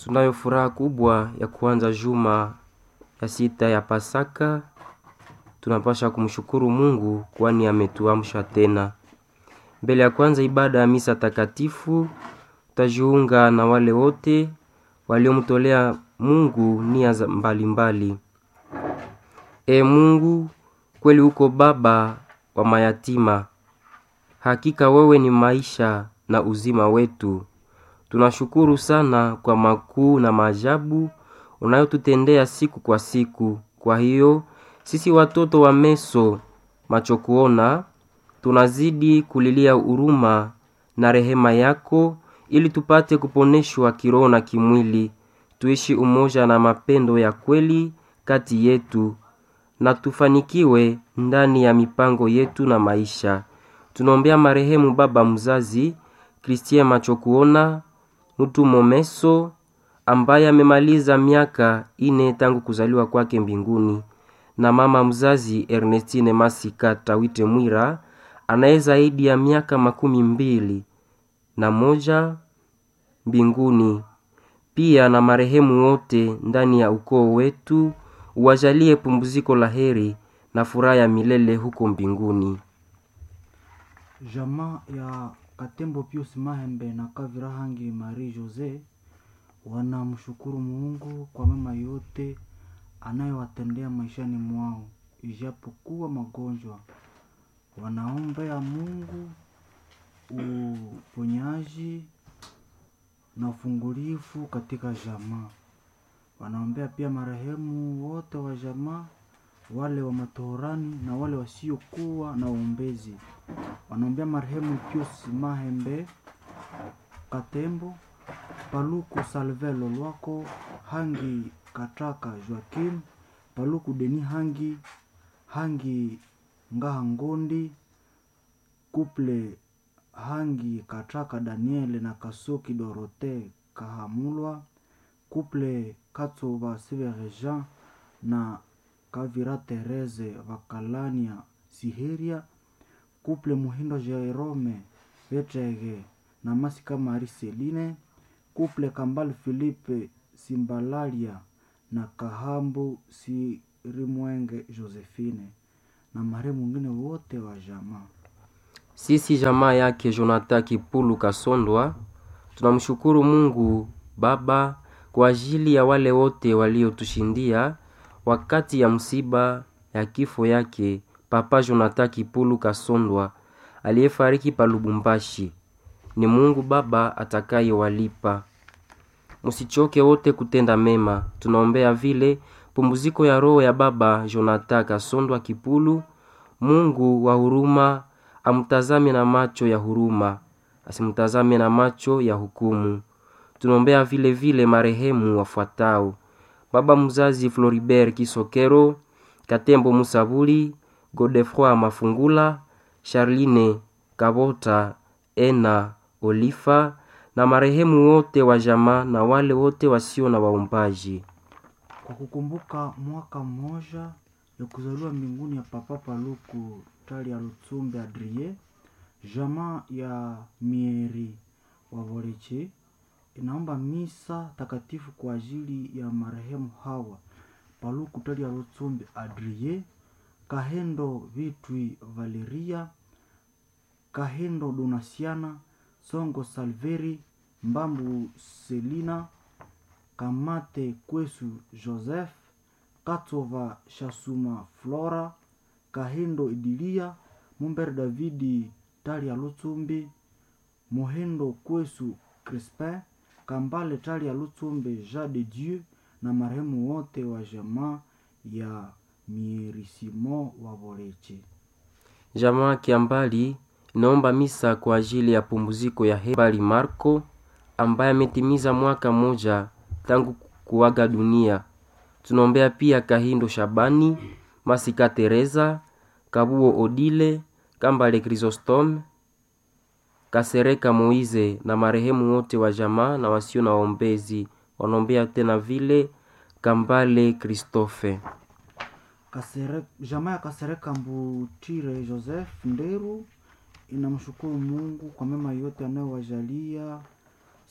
Tunayo furaha kubwa ya kuanza juma ya sita ya Pasaka. Tunapasha kumshukuru Mungu kwani ametuamsha tena. Mbele ya kwanza ibada ya misa takatifu, tutajiunga na wale wote waliomtolea Mungu nia za mbalimbali. E Mungu, kweli uko baba wa mayatima. Hakika wewe ni maisha na uzima wetu. Tunashukuru sana kwa makuu na maajabu unayotutendea siku kwa siku. Kwa hiyo sisi watoto wa Meso macho kuona tunazidi kulilia huruma na rehema yako ili tupate kuponeshwa kiroho na kimwili, tuishi umoja na mapendo ya kweli kati yetu na tufanikiwe ndani ya mipango yetu na maisha. Tunaombea marehemu baba mzazi Christien macho kuona mtu momeso ambaye amemaliza miaka ine tangu kuzaliwa kwake mbinguni na mama mzazi Ernestine Masika Tawite Mwira anaye zaidi ya miaka makumi mbili na moja mbinguni, pia na marehemu wote ndani ya ukoo wetu, uwajalie pumziko la heri na furaha ya milele huko mbinguni. Jamaa ya Katembo Pius Mahembe na Kavira Hangi Marie Jose wanamshukuru Mungu kwa mema yote anayowatendea maishani mwao, ijapokuwa magonjwa. Wanaombea Mungu uponyaji na ufungulifu katika jamaa. Wanaombea pia marehemu wote wa jamaa, wale wa matohorani na wale wasiokuwa na uombezi. Wanaombea marehemu Pius Mahembe Katembo, Paluku Salvelo Lwako, Hangi Kataka Joakim, Paluku Deni Hangi, Hangi Ngaha Ngondi, Kuple Hangi Kataka Daniele na Kasoki Dorote Kahamulwa, Kuple Katsuba Sivere Jean na Kavira Tereze Vakalania Siheria, Kuple Muhindo Jerome Vetege na Masika Mari Seline, Kuple Kambal Philippe Simbalalia na Kahambu Sirimwenge Josephine na marehemu mwingine wote wa jamaa. Sisi jamaa yake Jonathan Kipulu Kasondwa tunamshukuru Mungu Baba kwa ajili ya wale wote waliotushindia wakati ya msiba ya kifo yake Papa Jonathan Kipulu Kasondwa aliyefariki pa Lubumbashi. Ni Mungu Baba atakayewalipa. Msichoke wote kutenda mema. Tunaombea vile pumziko ya roho ya Baba Jonathan Kasondwa Kipulu. Mungu wa huruma amtazame na macho ya huruma, asimtazame na macho ya hukumu. Tunaombea vile vile marehemu wafuatao: baba mzazi Floribert Kisokero, Katembo Musabuli, Godefroy Mafungula, Charline Kabota, Ena Olifa na marehemu wote wa jamaa na wale wote wasio na waombaji. Kwa kukumbuka mwaka mmoja ya kuzaliwa mbinguni ya Papa Paluku Tali ya Lutsumbe Adrie, jamaa ya Mieri wa Voleche inaomba misa takatifu kwa ajili ya marehemu hawa Paluku Tali ya Lutsumbe Adrie, Kahendo Vitwi Valeria, Kahendo Donasiana, Songo Salveri, Mbambu Selina, Kamate Kwesu Joseph, Katsova Shasuma Flora, Kahindo Idilia, Mumber Davidi Talia Lutsumbi, Mohendo Kwesu Crispin, Kambale Talia Lutsumbe Jean de Dieu na marehemu wote wa jamaa ya Mierisimo wa Voleche. Jamaa Kiambali inaomba misa kwa ajili ya pumziko ya Hebali Marco ambaye ametimiza mwaka moja tangu kuaga dunia. Tunaombea pia Kahindo Shabani, Masika Teresa, Kabuo Odile, Kambale Chrysostome, Kasereka Moize na marehemu wote wa jamaa na wasio na waombezi. Wanaombea tena vile Kambale Christophe. Kasere, jamaa ya Kasereka Mbutire Joseph Nderu inamshukuru Mungu kwa mema yote anayowajalia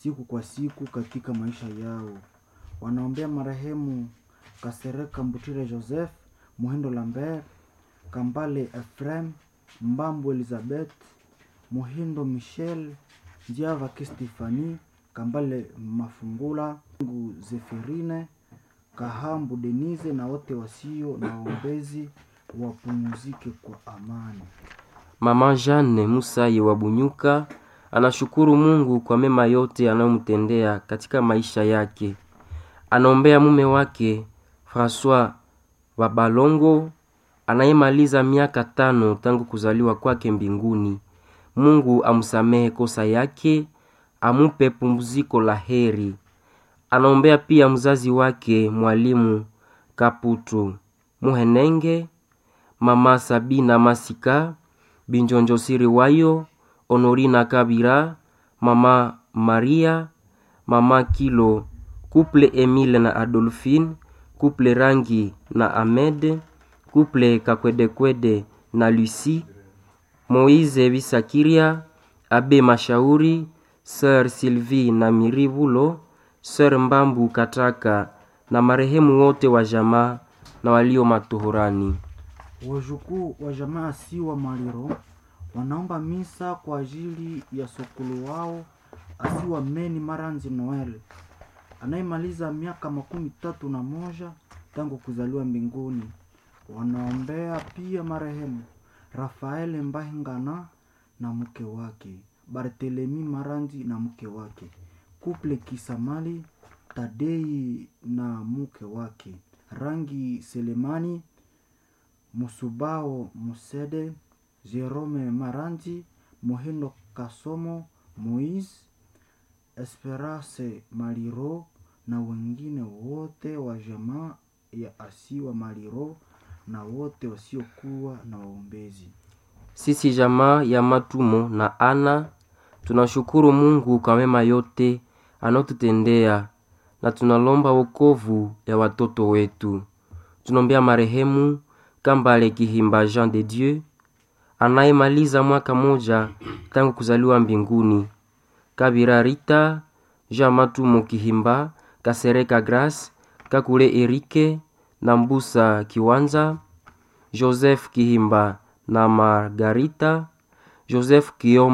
siku kwa siku katika maisha yao. Wanaombea marehemu Kasereka Mbutire Joseph, Muhindo Lambert, Kambale Ephraim, Mbambo Elizabeth, Muhindo Michel, Njiava Kistefani, Kambale Mafungula, Ngu Zefirine, Kahambu Denise na wote wasio na waombezi wapumzike kwa amani. Mama Jeanne Musaye wa Bunyuka anashukuru Mungu kwa mema yote anayomtendea katika maisha yake. Anaombea mume wake Francois Babalongo anayemaliza miaka tano tangu kuzaliwa kwake mbinguni. Mungu amsamehe kosa yake, amupe pumziko la heri. Anaombea pia mzazi wake mwalimu Kaputu Muhenenge, mama Sabina Masika, Binjonjo Siriwayo, Honorina Kabira, mama Maria, mama Kilo, kuple Emile na Adolphine, kuple Rangi na Ahmed, kuple Kakwedekwede na Lucie, Moise Bisakiria, Abe Mashauri, Sir Sylvie na Mirivulo, Sir Mbambu Kataka na marehemu wote wa jamaa na walio matohorani. Wajukuu wa jamaa Asiwa Maliro wanaomba misa kwa ajili ya sokolo wao Asiwa Meni Maranzi Noel anayemaliza miaka makumi tatu na moja tangu kuzaliwa mbinguni. Wanaombea pia marehemu Rafaele Mbahingana na mke wake, Bartelemi Maranzi na mke wake, Kuple Kisamali Tadei na mke wake, Rangi Selemani Musubao Musede, Jerome Maranzi, Mohindo Kasomo, Moise Esperance Maliro na wengine wote wa jamaa ya Asiwa Maliro na wote wasiokuwa na waombezi. Sisi jamaa ya Matumo na Ana tunashukuru Mungu kwa mema yote anayotutendea na tunalomba wokovu ya watoto wetu. Tunaombea marehemu Kambale Kihimba Jean de Dieu anayemaliza mwaka moja tangu kuzaliwa mbinguni, Kabira Rita, Jean Matumo Kihimba, Kasereka Grace, Kakule Erike na Mbusa Kiwanza, Joseph Kihimba na Margarita, Joseph Kioma